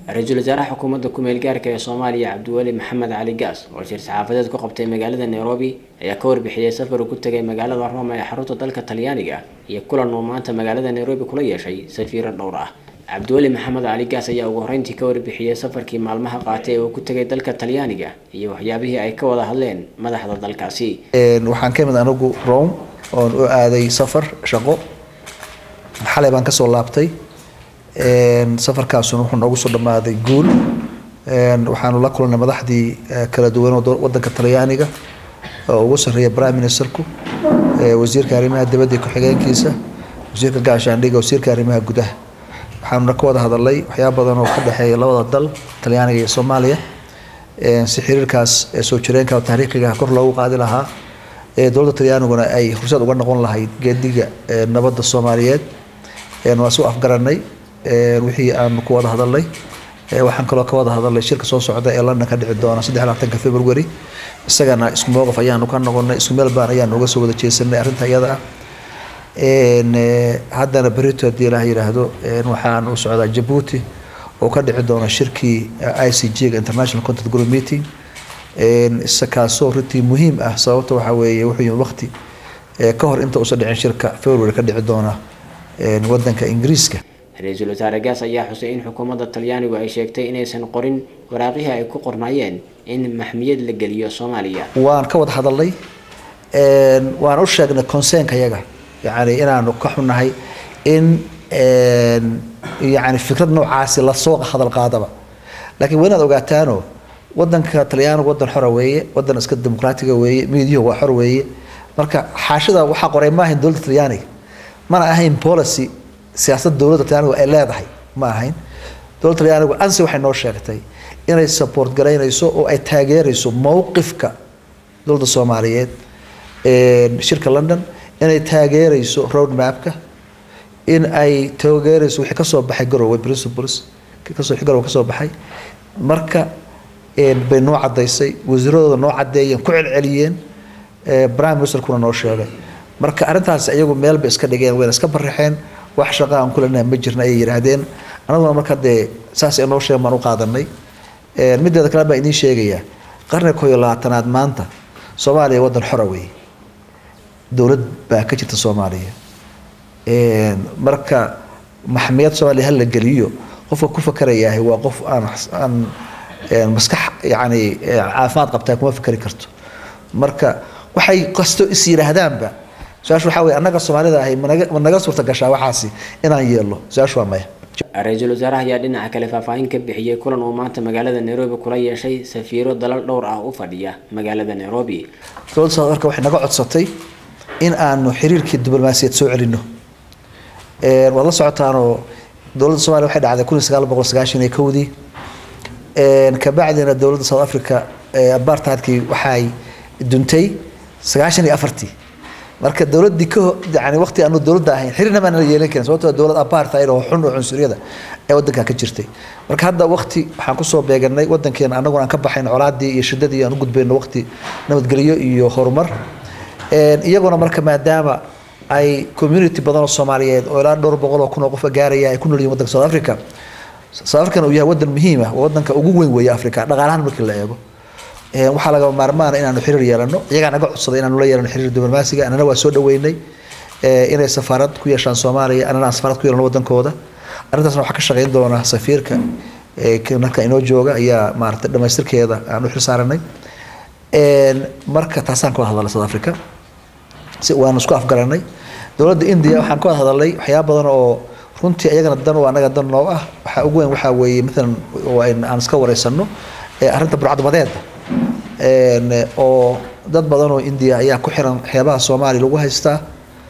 ra-iisul wasaaraha xukuumadda ku-meel gaarka ee soomaaliya cabdiweli maxamed cali gaas oo shir saxaafadeed ku qabtay magaalada nairobi ayaa ka warbixiyey safar uu ku tegay magaalada roma ee xarunta dalka talyaaniga iyo kulan uu maanta magaalada nairobi kula yeeshay safiiro dhowr ah cabdiweli maxamed cali gaas ayaa ugu horreyntii ka warbixiyey safarkii maalmaha qaatay ee uu ku tegay dalka talyaaniga iyo waxyaabihii ay ka wada hadleen madaxda dalkaasi waxaan ka imid anigu rome oon u aaday safar shaqo xalay baan kasoo laabtay safarkaasuna wuxuu noogu soo dhammaaday guul waxaanu la kulannay madaxdii kala duwan oo wadanka talyaaniga oo ugu sarreeya prime ministerku wasiirka arrimaha dibadda iyo ku-xigeenkiisa wasiirka gaashaandhiga wasiirka arrimaha gudaha waxaanuna ka wada hadalay waxyaaba badan oo ka dhexeeya labada dal talyaaniga iyo soomaaliya si xiriirkaas soo jireenka oo taariikhiga kor loogu qaadi lahaa dowladda talyaaniguna ay fursad uga noqon lahayd geediga nabadda soomaaliyeed waa soo afgaranay wixii aanu ku wada hadalnay waxaan kaloo ka wada hadalnay shirka soo socda ee london ka dhici doona saddex labaatanka february isagana isku mowqif ayaanu ka noqonay isku meel baan ayaanu uga soo wada jeesanay arrinta iyada ah haddana berito haddii ilaah yidhaahdo waxaan u socdaa jabuuti oo ka dhici doona shirkii i c g ga international content group meeting isakaasoo runtii muhiim ah sababta waxaa weeye wuxuu yimid waqti ka hor inta uusan dhicin shirka february ka dhici doona wadanka ingiriiska ra-iisul wasaare gaas ayaa xusay in xukuumadda talyaanigu ay sheegtay inaysan qorin waraaqihii ay ku qornaayeen in maxmiyad la geliyo soomaaliya waan ka wada hadalnay waan u sheegnay conseenka yaga yani inaanu ka xunahay in yani fikrad noocaasi lasoo hadal qaadaba laakiin waa inaad ogaataano wadanka talyaanigu wadan xora weeye wadan iska dimuqraatiga weeye miidyuhu waa xor weeye marka xaashida waxaa qoray maahayn dowladda talyaaniga mana ahayn policy siyaasad dowladda talyaanigu ay leedahay ma ahayn dowladda talyaanigu ansi waxay noo sheegtay inay support garaynayso oo ay taageerayso mowqifka dowladda soomaaliyeed shirka london inay taageerayso road mapka in ay taageerayso wixii kasoo baxay garowe principles kasoo garowe kasoo baxay marka bay noo cadaysay wasiiradooda noo cadeeyeen ku celceliyeen prime ministerkuna noo sheegay marka arrintaas iyagu meel bay iska dhigeen wayna iska baraxeen wax shaqa aan kulena ma jirna ayay yidhaahdeen anaguna marka dee saas noo sheegen baan u qaadanay mideeda kale baan idiin sheegayaa qarniga koo iyo labaatanaad maanta soomaaliya wadan xora weeye dowlad baa ka jirta soomaaliya marka maxmiyad soomaaliya hala geliyo qofka ku fakarayahay waa qof aan aan maskax yani caafimaad qabtaa kuma fakari karto marka waxay kasto is yidhaahdaanba su-aashu waxaa weye annaga soomaalida ahay managa ma naga suurta gashaa waxaasi inaan yeelno su-aashu waa maya ra-iisul wasaaraha ayaa dhinaca kale faahfaahin ka bixiyey kulan uu maanta magaalada nairobi kula yeeshay safiiro dalal dhowr ah u fadhiya magaalada nairobi dowladda south africa waxay naga codsatay in aanu xiriirkii diblomaasiyad soo celino waad la socotaanoo dowladda soomaliya waxay dhacday kun iyo sagaal boqol sagaashan iyo kowdii kabacdina dowladda south africa apartheidkii waxay duntay sagaashan iyo afartii marka dowladii ka yani waqti aanu dowladda ahayn xiriirna baan la yeelan karin sababtoo dowlad apartheid oo xun oo cunsuriyada ee wadanka ka jirtay marka hadda waqti waxaan kusoo beeganay wadankeena anaguna aan ka baxayn colaadii iyo shidadii aan u gudbayno waqti nabadgelyo iyo horumar iyaguna marka maadaama ay community badan oo soomaaliyeed oo ilaa dhowr boqol oo kun oo qofa gaaraya ay ku nool yihin wadanka south africa south african uu yahay wadan muhiim ah waa wadanka ugu weyn weeye africa dhaqaalahan markii la eego waxaa lagama maarmaana inaanu xiriir yeelano iyagaa naga codsaday inaanu la yeelano xiriir diblomaasiga anana waa soo dhaweynay inay safaarad ku yeeshaan soomaaliya anana aan safaarad ku yeelano wadankooda arrintaasna waxaa ka shaqeyn doona safiirka marka inoo jooga ayaa maaragtay dhamaystirkeeda aan u xilsaaranay marka taasaan ka wada hadalnay south africa si waanu isku afgaranay dowladda india waxaan ka wada hadalnay waxyaaba badan oo runtii iyagana dan oo anaga dan noo ah waxaa ugu weyn waxaa weeye maalan aan iska wareysano arrinta burcadbadeeda oo dad badan oo india ayaa ku xiran xeebaha soomaaliya lagu haystaa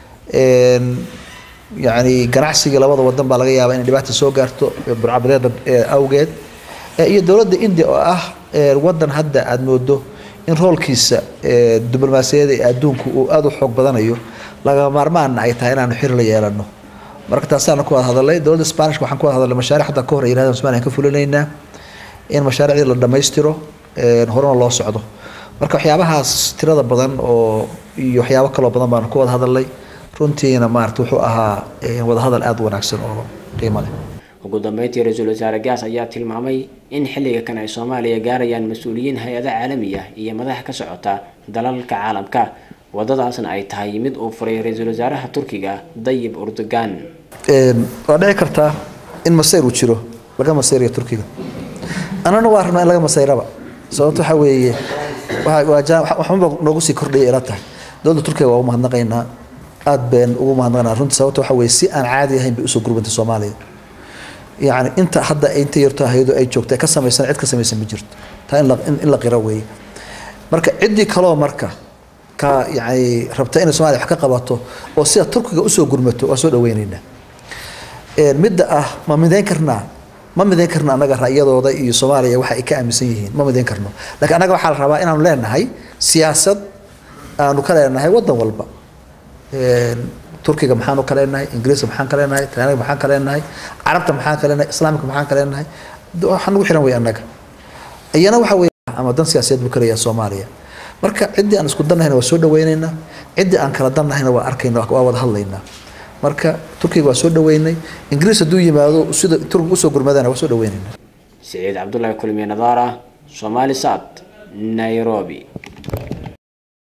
yani ganacsigii labada wadan baa laga yaabaa inay dhibaata soo gaarto burcadbadeeda awgeed iyo dowladda india oo ah wadan hadda aada moodo in roolkiisa diblomaasiyada ee adduunku uu aada u xoog badanayo laga maarmaanna ay tahay inaanu xiri la yeelano marka taasaana ku wada hadalay dowladda spanishka waxaan ku wada hadalay mashaaric hadda ka hor ay yirahdaan somaliya ka fulinaynaa in mashaariicdii la dhammaystiro horena loo socdo marka waxyaabahaas tirada badan oo iyo waxyaabo kaloo badan baanu ku wada hadalnay runtiina maarata wuxuu ahaa wadahadal aada u wanaagsan oo qiimo leh ugu dambeyntii ra-iisul wasaare gaas ayaa tilmaamay in xilliga kan ay soomaaliya gaarayaan mas-uuliyiin hay-ada caalami ah iyo madax ka socota dalalka caalamka wadadaasna ay tahay mid uu furay ra-iisul wasaaraha turkiga dayib urdugan waa dhici kartaa in masayr uu jiro laga masayrayo turkiga annana waa rabnaa in laga masayraba sababto waxaa weeye waxunba noogu sii kordhaya ila tahay dowladda turkiga waa u mahadnaqaynaa aad been ugu mahadnaqaynaa runtii sababto waxaa weeye si aan caadi ahayn bay usoo gurbantay soomaaliya yacni inta hadda inta yarto hayado ay joogto ka samaysan cid ka samaysan ma jirto taa in la qiro weeye marka ciddii kaloo marka ka yani rabta inay somalia wax ka qabato oo sida turkiga usoo gurmato waa soo dhaweyneynaa midda ah ma midayn karnaa ma midayn karno annaga ra'yadooda iyo soomaaliya waxa ay ka aaminsan yihiin ma midayn karno laakiin annaga waxaa la rabaa inaanu leenahay siyaasad aanu ka leenahay waddan walba turkiga maxaanu ka leenahay ingiriiska maxaan ka leenahay talyaaniga maxaan ka leenahay carabta maxaan ka leenahay islaamka maxaan ka leenahay waxaa nagu xiran wey annaga iyana waxa wey ama dan siyaasadeed buu kaleeyahay soomaaliya marka ciddii aan isku dannahayna waa soo dhaweynaynaa ciddii aan kala dannahayna waa arkayna waa wada hadlaynaa marka turkiga waa soo dhaweynay ingiriis hadduu yimaado sida turkiga usoo gurmadana waa soo dhaweynaynaa siciid cabdullaahi kulmiye nadaara soomaali saad nairobi